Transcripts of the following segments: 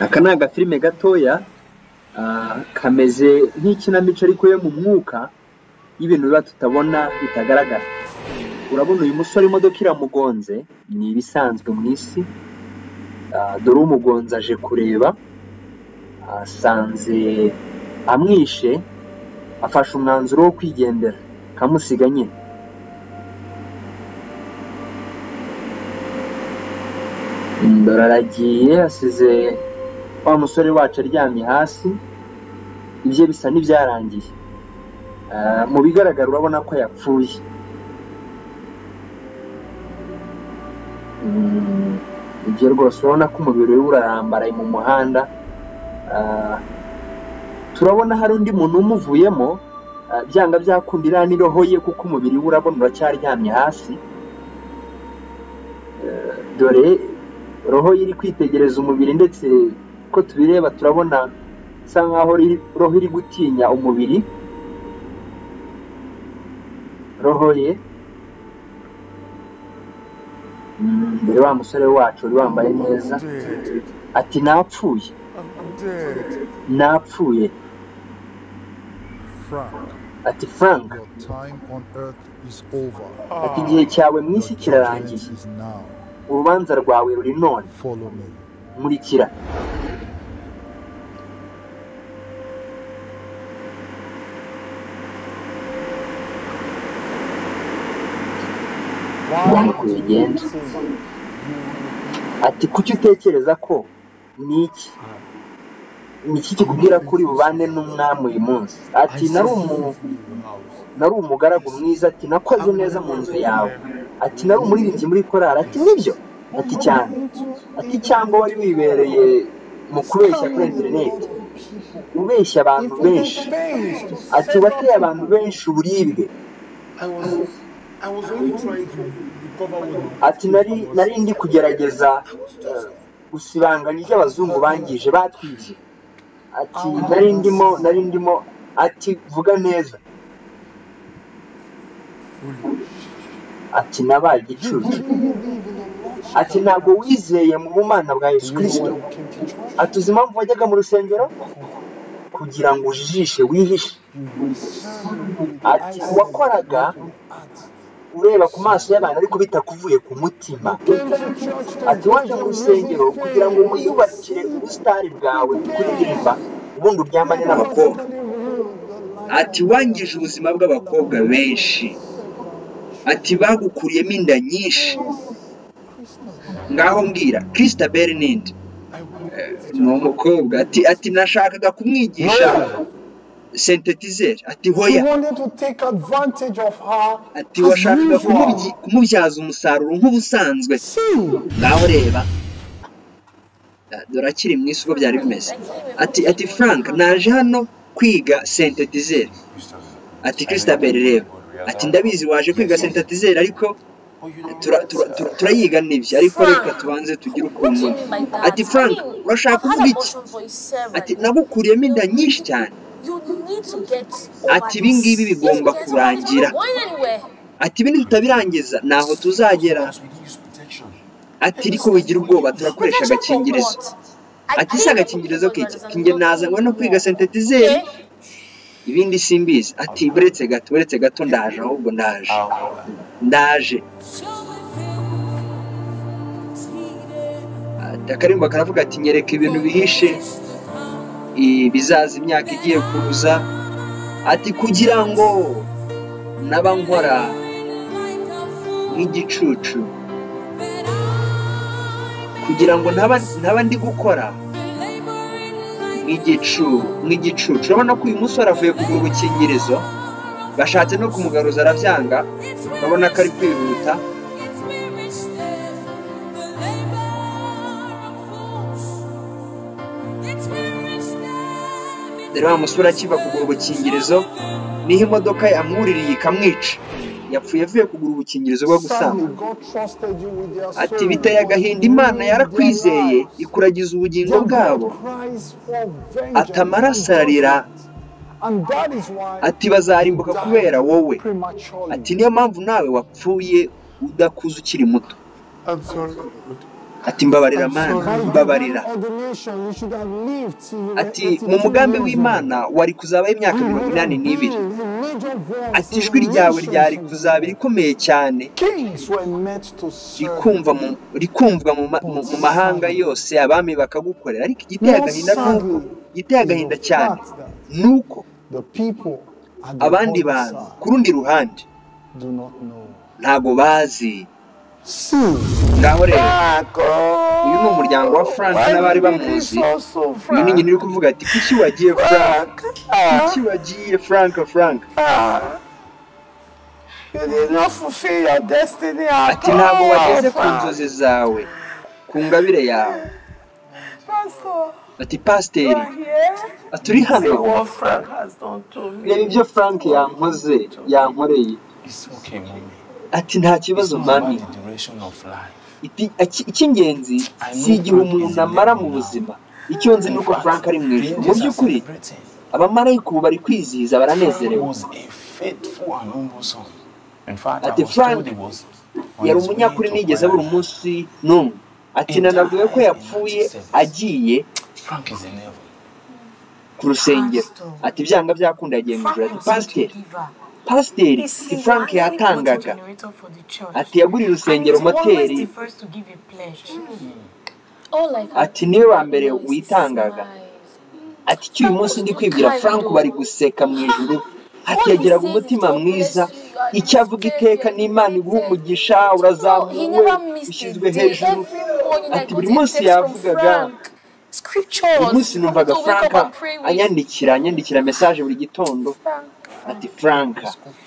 Aka ni agafilime gatoya kameze nk'ikinamico ariko yo mu mwuka y'ibintu biba tutabona bitagaragara urabona uyu musore imodoka iramugonze ni ibisanzwe mu isi dore umugonze aje kureba asanze amwishe afashe umwanzuro wo kwigendera kamusiga nyine ndora aragiye asize wa musore wacu aryamye hasi ibye bisa n'ibyarangiye mu bigaragara urabona ko yapfuye ibyo rwose urabona ko umubiri we urarambaraye mu muhanda turabona hari undi muntu umuvuyemo byanga byakunda iriya n'iroho ye kuko umubiri we urabona uracyaryamye hasi dore roho ye iri kwitegereza umubiri ndetse uko tubireba turabona isa nkaho roho iri gutinya umubiri roho ye dore wa musore wacu wari wambaye neza ati napfuye napfuye ati frank ati igihe cyawe mu isi kirarangiye urubanza rwawe ruri none nkurikira uko bigenda ati kuki utekereza ko ni iki ni iki kikubwira ko uri bubane n'umwami uyu munsi ati nari umugaragu mwiza ati nakoze neza mu nzu yawe ati nari umuririmbyi muri korari ati nibyo ati cyane ati cyangwa wari wibereye mu kubeshya kuri interineti ubeshya abantu benshi ati wateye abantu benshi uburibwe ati nari ndi kugerageza gusibanganya ibyo abazungu bangije batwibye ati nari ndimo nari ndimo ati vuga neza ati nabaye igicucu ati ntabwo wizeye mu bumana bwa yesu kirisito ati uzi impamvu wajyaga mu rusengero kugira ngo ujijishe wihishe ati wakoraga ureba ku maso y'abantu ariko bitakuvuye ku mutima ati waje mu rusengero kugira ngo wiyubakire ubusitani bwawe kuririmba ubundi uryamane n'abakobwa ati wangije ubuzima bw'abakobwa benshi ati bagukuriyemo inda nyinshi ngaho mbwira kiristaberi nindi ni umukobwa ati ati nashakaga kumwigisha sentetizeri ati hoya ati washakaga kumubyaza umusaruro nk'ubusanzwe ngaho reba dore akiri mu isi uko byari bimeze ati ati frank naje hano kwiga sentetizeri ati kiristaberi reba ati ndabizi waje kwiga sentatizeri ariko turayiga n'ibyo ariko reka tubanze tugire ukuntu ati frank urashaka kuvuga iki ati nagukuriyemo inda nyinshi cyane ati ibi ngibi bigomba kurangira ati ibi tutabirangiza ntaho tuzagera ati ariko wigira ubwoba turakoresha agakingirizo ati si agakingirizo k'iki nazanywe no kwiga sentetizeri ibindi simbizi ati buretse gato buretse gato ndaje ahubwo ndaje ndaje akarimba karavuga ati nyereka ibintu bihishe bizaza imyaka igiye kuza ati kugira ngo naba nkora nk'igicucu kugira ngo ntaba ndi gukora nk'igicucu urabona ko uyu musore avuye kugura ubukingirizo bashatse no kumugaruza arabyanga urabona ko ari kwihuta dore wa musore akiva kugura ubukingirizo niho imodoka yamwuririye ikamwica yapfuye avuye kugura ubukingirizo bwo gusana ati biteye agahinda imana yarakwizeye ikuragiza ubugingo bwabo ati amaraso ararira ati bazarimbuka kubera wowe ati niyo mpamvu nawe wapfuye udakuze ukiri muto ati mbabarira mana mbabarira ati mu mugambi w'imana wari kuzabaho imyaka mirongo inani n'ibiri ati ijwi ryawe ryari kuzaba rikomeye cyane rikumvwa mu mahanga yose abami bakagukorera ariko igiteye agahinda nk'uko igiteye agahinda cyane ni uko abandi bantu ku rundi ruhande ntabwo bazi ngaho rero uyu ni umuryango wa furanke n'abari bamuzi uyu ni nyina uri kuvuga ati kuki wagiye furanke kuki wagiye furanke furanke ati ntabwo wageze ku nzozi zawe ku ngabire yawe ati pasiteri turi hano reba ibyo furanke yankoze yankoreye ati nta kibazo mani icy'ingenzi si igihe umuntu amara mu buzima icyo nzi ni uko frank ari mu ijoro mu by'ukuri abamarayika ubu bari kwizihiza baranezerewe ati frank yari umunyakuri nigeze abura umunsi n'umwe ati nanabwiwe ko yapfuye agiye ku rusengero ati ibyanga byakunda yagiye mu ijoro ati pasiteri pasiteri si frank yatangaga ati yaguriye urusengero moteri ati niwe wa mbere witangaga ati cy'uyu munsi ndi kwibwira frank bari guseka mu ijuru ati yagiraga umutima mwiza icyo avuga iteka n'imana iguha umugisha urazamuwe ushyizwe hejuru ati buri munsi yavugaga uyu munsi numvaga frank anyandikira anyandikira mesaje buri gitondo ati frank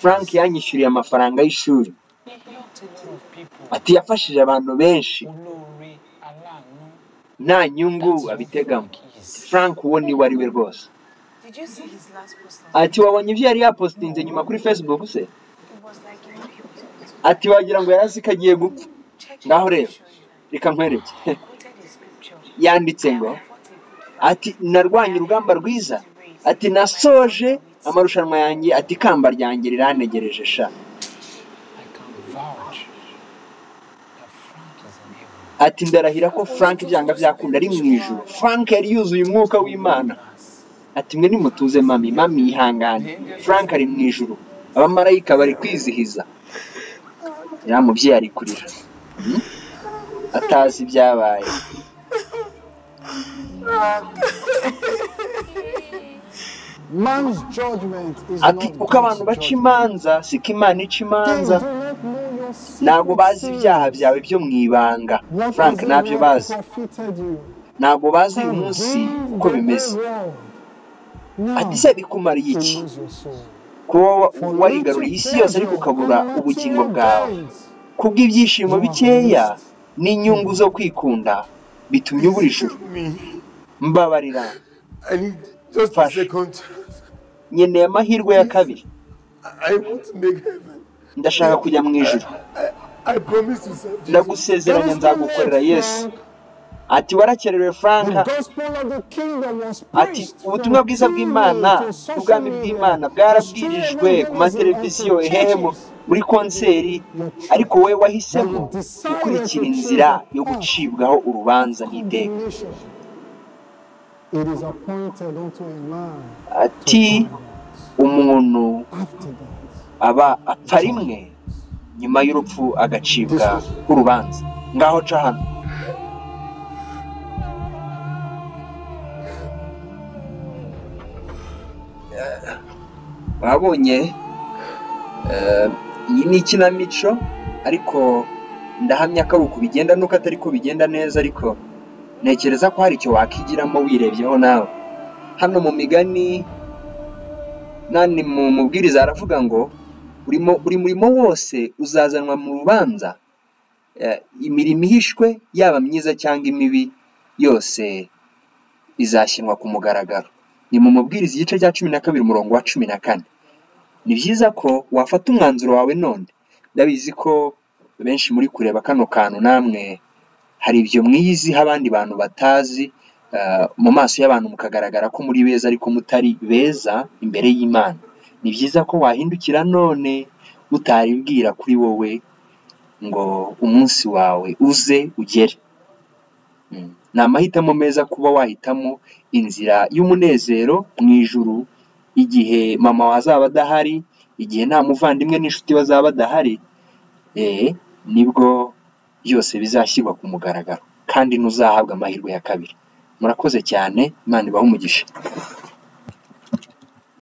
frank yanyishyuriye amafaranga y'ishuri ati yafashije abantu benshi nta nyungu abitegamo frank uwo niwe ari we rwose ati wabonye ibyo yari yapositinze nyuma kuri facebook se ati wagira ngo yari azi ko agiye gupfa ngaho rero reka nkwereke yanditse ngo ati narwanye urugamba rwiza ati nasoje amarushanwa yanjye ati ikamba ryanjye riranegereje sha ati ndarahira ko frank ibyanga byakunda ari mu ijoro frank yari yuzuye umwuka w'imana ati mwe nimutuze mami mami yihangane frank ari mu ijoro abamarayika bari kwizihiza iriya mubyeyi ari kurira atazi ibyabaye ati uko abantu baca imanza siko imana ica imanza ntabwo bazi ibyaha byawe byo mu ibanga frank ntabyo bazi ntabwo bazi uyu munsi uko bimeze ati se bikumariye iki kuba warigaruriye isi yose ariko ukabura ubugingo bwawe kubw'ibyishimo bikeya n'inyungu zo kwikunda bitumye ubura ijuru mbabarira nkeneye amahirwe ya kabiri ndashaka kujya mu ijoro ndagusezeranya nzagukorera yesu ati warakerewe frank ati ubutumwa bwiza bw'imana ubwami bw'imana bwarabwirijwe ku mateleviziyo ehemu muri konseri ariko wowe wahisemo gukurikira inzira yo gucibwaho urubanza n'iteka ati umuntu aba apfa rimwe nyuma y'urupfu agacibwa urubanza ngaho ca hano babonye iyi ni ikinamico ariko ndahamya ko ari uku bigenda nuko atari ko bigenda neza ariko ntekereza ko hari icyo wakigiramo wirebyeho nawe hano mu migani nani mu mubwiriza aravuga ngo buri murimo wose uzazanwa mu rubanza imirimo ihishwe yaba myiza cyangwa imibi yose izashyirwa ku mugaragaro ni mu mubwiriza igice cya cumi na kabiri umurongo wa cumi na kane ni byiza ko wafata umwanzuro wawe none ndabizi ko benshi muri kureba kano kantu namwe hari ibyo mwiyiziho abandi bantu batazi mu maso y'abantu mukagaragara ko muri beza ariko mutari beza imbere y'imana ni byiza ko wahindukira none utaribwira kuri wowe ngo umunsi wawe uze ugere ni amahitamo meza kuba wahitamo inzira y'umunezero mu ijuru igihe mama wazaba adahari igihe nta muvandimwe n'inshuti bazaba badahari nibwo byose bizashyirwa ku mugaragaro kandi ntuzahabwa amahirwe ya kabiri murakoze cyane imana ibahe umugisha